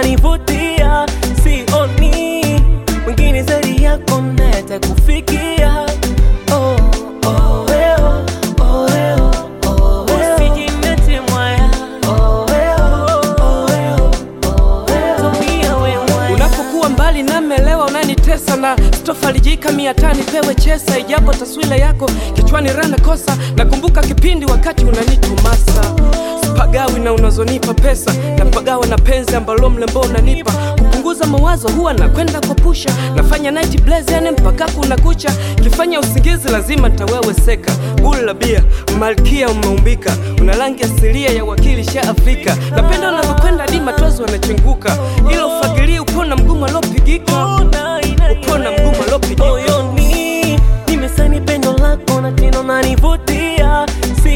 unanivutia, sioni mwingine zaidi yako nete kufikia. Oh, oh, weo, oh, weo, oh, weo. Usijinete mwaya. Oh, weo, oh, weo, oh, weo. Tumia we mwaya. Unapokuwa mbali namelewa unanitesa na sitofarijika mia tani pewe chesa, ijapo taswira yako kichwani rana kosa. Nakumbuka kipindi wakati unanitumasa spagawi na unazonipa pesa na pagawa na penzi ambalo mlembo unanipa kupunguza mawazo huwa nakwenda kwa pusha nafanya night blaze yani mpaka kuna kucha kifanya usingizi lazima nitaweweseka buli la bia malkia umeumbika una rangi asilia ya wakili sha Afrika napenda unavyokwenda hadi matozi wanachenguka ila ufagilie upona mgumu alopigika upona mgumu alopigika moyoni nimesani pendo lako na tena unanivutia,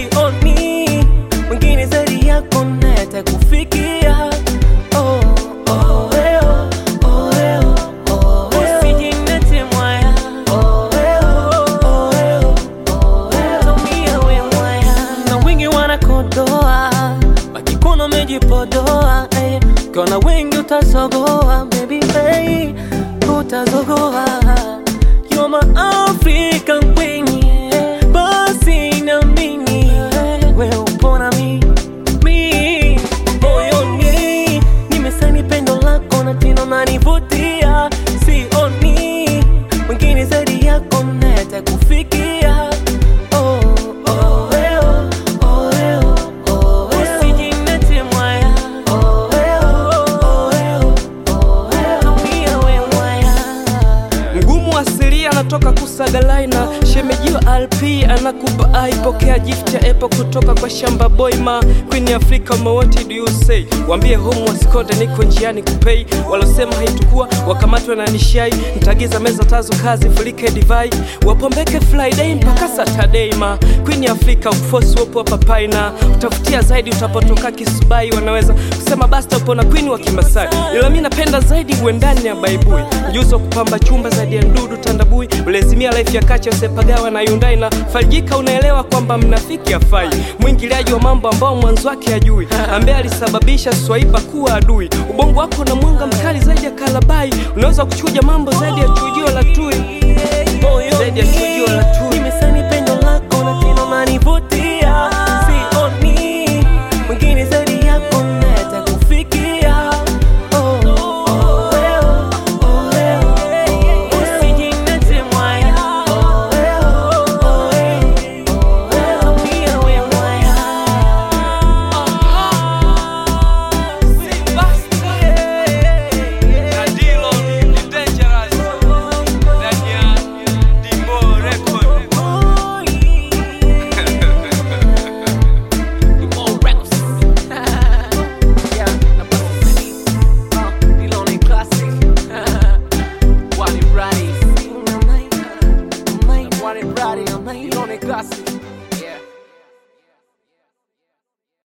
sioni mwingine zaidi yako nete kufikia. Oh, oh, weo, oh, weo, oh, weo. Usijinete mwaya. Oh, weo, oh, weo, oh, weo. Tumia we mwaya. na wengi wanakodoa wakikuona umejipodoa eh. Kona wengi utazogoa baby hey, utazogoa You're my African queen yeah. Basi na mimi we upona mi mi moyoni nimesani pendo lako na tena unanivutia, sioni mwingine zaidi yako nete kufikia. Oh, oh, weo, oh, weo, oh, weo. Usijinete mwaya. Oh, weo, oh, weo, oh, weo. Tumia we mwaya. mgumu asilia anatoka kusagalaina shemejiwa lp anakupa aipokea gift ya epo kutoka kwa shamba boyma queen africa what do you say wambie home wasikonde niko njiani kupei walosema haitukuwa wakamatwe na nishai ntagiza meza tazo kazi fulike divai wapombeke friday mpaka saturday ma queen africa ufosi wopo hapa paina utafutia zaidi utapotoka kisubai wanaweza kusema basta upo na queen wa kimasai ila mi napenda zaidi uendani ya baibui ujuzi wa kupamba chumba zaidi ya ndudu tandabui ulezimia life ya kacha sepagawa na yundai na farijika unaelewa kwamba mnafiki afai mwingiliaji wa mambo ambao mwanzo wake ajui ambaye alisababisha swaiba kuwa adui ubongo wako na mwanga mkali zaidi ya kalabai unaweza kuchuja mambo zaidi ya chujio la tui zaidi ya chujio la tui Nimesani pendo lako na tena unanivutia